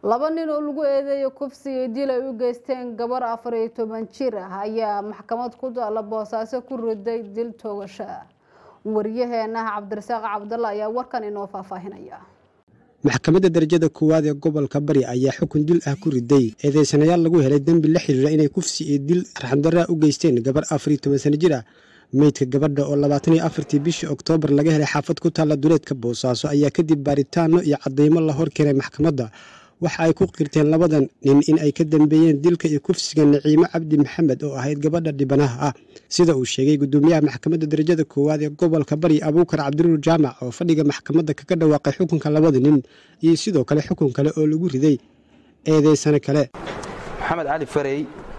laba nin oo lagu eedeeyo kufsi iyo dil ay u geysteen gabar afar iyo toban jir ah ayaa maxkamad ku taalla boosaaso ku riday dil toogasho ah wariyaheenah cabdirasaaq cabdalla ayaa warkan inoo faahfaahinaya maxkamadda darajada koowaad ee gobolka bari ayaa xukun dil ah ku riday eedeysanayaal lagu helay dembi la xiriira inay kufsi iyo dil raxandaraa u geysteen gabar afar iyo toban sano jir ah meydka gabadha oo labaatan iyo afartii bishii oktoobar laga helay xaafad ku taalla duleedka boosaaso ayaa kadib baaritaano iyo cadeymo la hor keenay maxkamadda waxa ay ku qirteen labadan nin in ay ka dambeeyeen dilka iyo kufsiga naciimo cabdi maxamed oo ahayd gabadha dhibanaha ah sida uu sheegay gudoomiyaha maxkamadda darajada koowaad ee gobolka bari abuukar cabdiruur jaamac oo fadhiga maxkamadda kaga dhawaaqay xukunka labada nin iyo sidoo kale xukun kale oo lagu riday eedeysano kale maxamed cali farey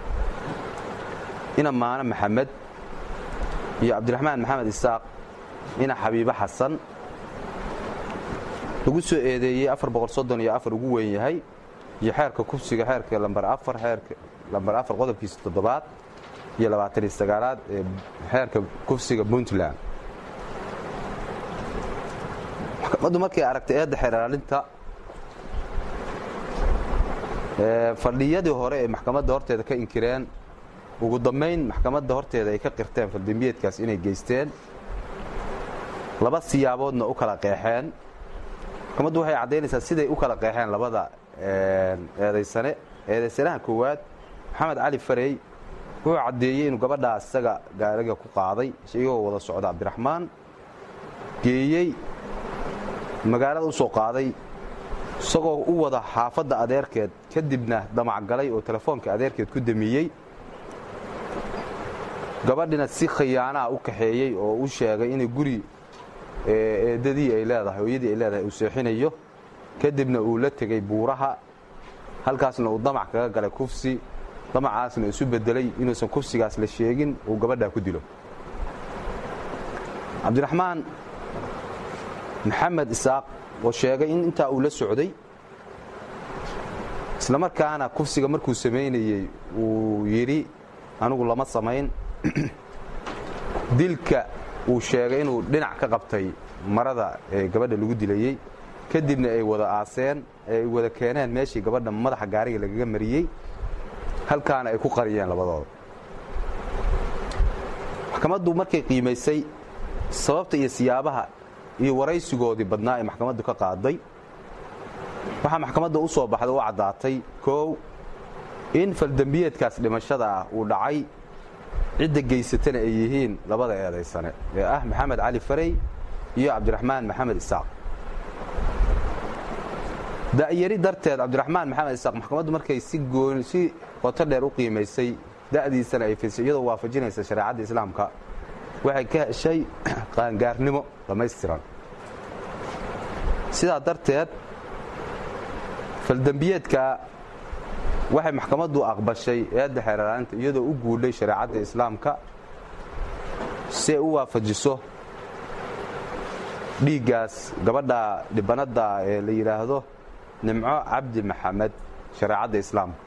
ina maano maxamed iyo cabdiraxmaan maxamed isaaq ina xabiibo xasan lagu soo eedeeyey iyo afar ugu weyn yahay iyo xeerka kufsiga xeerka lambar afar xeerka lambar afar qodobkiisa toddobaad iyo labaataniyo sagaalaad ee xeerka kufsiga puntland maxkamaddu markay aragtay eedda xeeraalinta fadhiyadii hore ee maxkamadda horteeda ka inkireen ugu dambayn maxkamadda horteeda ay ka qirteen faldembiyeedkaas inay geysteen laba siyaaboodna u kala qeexeen maxkamaddu waxay caddaynaysaa siday u kala qeexeen labada eedaysane eedaysanaha koowaad maxamed cali farey wuxuu caddeeyey inuu gabadhaa isaga gaariga ku qaaday iyagoo wada socda cabdiraxmaan geeyey magaalada u soo qaaday isagoo u wada xaafadda adeerkeed kadibna damacgalay oo telefoonka adeerkeed ku damiyey gabadhina si khiyaanaha u kaxeeyey oo u sheegay inay guri eedadii ay leedahay hooyadii ay leedahay uu seexinayo kadibna uu la tegey buuraha halkaasna uu damac kaga galay kufsi damacaasna isu bedelay inuusan kufsigaas la sheegin uu gabadhaa ku dilo cabdiraxmaan maxamed isaaq oo sheegay in intaa uu la socday isla markaana kufsiga markuu samaynayey uu yidhi anigu lama samayn dilka uu sheegay inuu dhinac ka qabtay marada ee gabadha lagu dilayey kadibna ay wada aaseen ay wada keeneen meeshii gabadha madaxa gaariga lagaga mariyey halkaana ay ku qariyeen labadooda maxkamaddu markay qiimaysay sababta iyo siyaabaha iyo waraysigoodii badnaa ee maxkamaddu ka qaaday waxaa maxkamadda u soo baxday u caddaatay koow in faldembiyeedkaas dhimashada ah uu dhacay cidda geysatana ay yihiin labada eedaysane ee ah maxamed cali farey iyo cabdiraxmaan maxamed isaaq da'yari darteed cabdiraxmaan maxamed isaaq maxkamaddu markay si gooni si qoto dheer u qiimaysay da'diisana ay fiisay iyadoo waafajinaysa shareecadda islaamka waxay ka heshay qaangaarnimo dhammaystiran sidaa darteed faldembiyeedka waxay maxkamaddu aqbashay eedda xeeraalinta iyadoo u guudhay shareecadda islaamka si ay u waafajiso dhiiggaas gabadha dhibanadda ee la yidhaahdo nimco cabdi maxamed shareecadda islaamka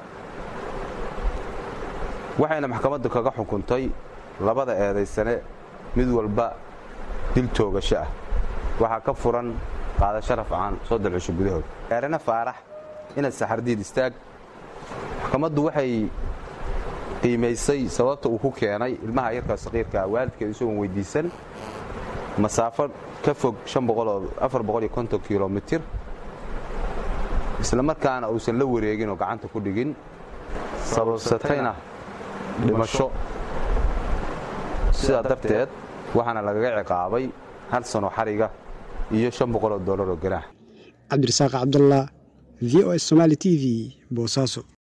waxayna maxkamaddu kaga xukuntay labada eedaysane mid walba dil toogasho ah waxaa ka furan qaadasho rafcaan soddon cusho gudahood eerane faarax inad saxardiid istaag maxkamaddu waxay qiimaysay sababta uu ku keenay ilmaha yarka saqiirkaa waalidkeed isagoon weyddiisan masaafo ka fog kilomitir isla markaana uusan la wareegin oo gacanta ku dhigin sababsatayna dhimasho sidaa darteed waxaana lagaga ciqaabay hal sano xariga iyo oo dolar oo ganaax cabdirasaaq cabdallah v o s somaali t v boosaaso